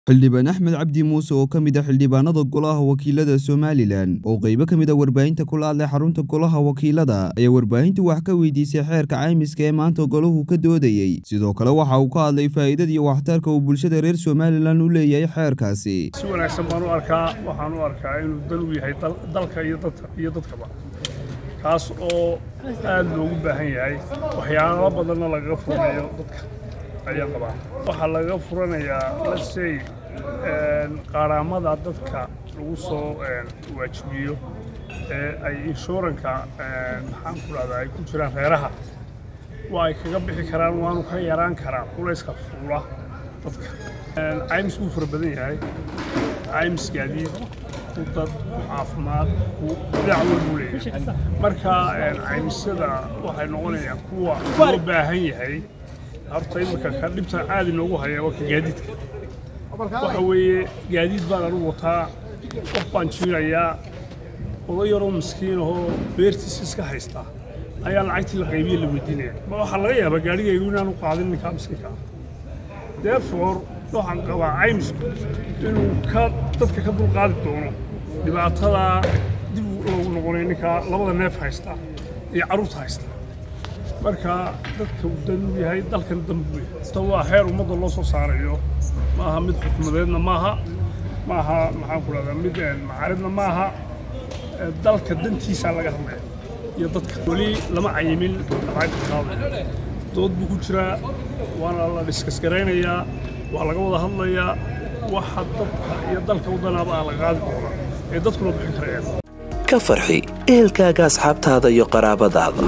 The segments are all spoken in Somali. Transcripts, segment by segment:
xildhibaan axmed cabdi muuse oo ka mid ah xildhibaanada golaha wakiilada somalilan oo qeybo ka mid a warbaahinta kula hadlay xarunta golaha wakiilada ayaa warbaahintu wax ka weydiisay xeerka caymiska ee maanta golahu ka doodayey sidoo kale waxa uu ka hadlay faa'iidada iyo waxtarka uu bulshada reer somalilan u leeyahay xeerkaasi si wanaagsan baan u arkaa waxaan u arkaa inuu dan u yahay dalka iyo dadkaba kaas oo aad loogu baahan yahay waxyaalo badanna lagaga furanayo dadka ayaa qabaa waxaa lagaga furanayaa lasey qaaraamada dadka lagu soo waajibiyo ee ay inshuuranka maxaan ku dhahdaa ay ku jiraan reeraha waa ay kaga bixi karaan waanu ka yaraan karaa culayska fuula dadka caymis wuu fara badan yahay caymis gaadiid ku dad ku caafimaad ku dhinac walbuu leeyahay marka caymisyada waxay noqonayaan kuwa loo baahan yahay horta imika ka dhibta caadi noogu haya waa ka gaadiidka waxa weeye gaadiid baan anugu wataa qof baan jiinayaa oday yaroo miskiin ahoo beertiisa iska haystaa ayaa lacagtii la qaybiye la weydiinaya ma waxaa laga yaabaa gaadhigaygu inaanu qaadin ninkaa miskiinka ah therefore waxaan qabaa caymisku inuu ka dadka ka dulqaadi doono dhibaatada dib loogu noqonay ninkaa labada neef haysta iyo carruurta haysta marka dadka uu dan u yahay dalkan danbu yahay ta waa heer ummadda loo soo saarayo ma aha mid xukumadeedna maaha ma aha maxaan ku dhahdaa mid macaaridna maaha dalka dantiisaa laga hadlaya iyo dadka weli lama cayimin lacagta qaadaya dood buu ku jiraa waana la dhiskasgaraynayaa waa laga wada hadlayaa waxa dadka iyo dalka wadanaaba ah la qaadi doonaa ee dadkuna bixin karayaan ka farxi ehelkaaga asxaabtaada iyo qaraabadaada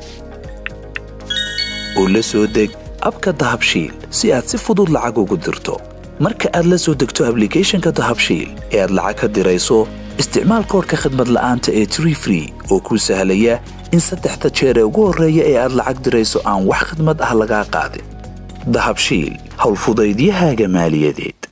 oo la soo deg abka dahabshiil si aad si fudud lacag ugu dirto marka aad la soo degto ablicathonka dahabshiil ee aad lacag ka dirayso isticmaal koorka khadmad la'aanta ee tree free oo kuu sahlaya in saddexda jeer ee ugu horreeya ee aad lacag dirayso aan wax khadmad ah lagaa qaadin dahabshiil howlfudaydiyahaaga maaliyadeed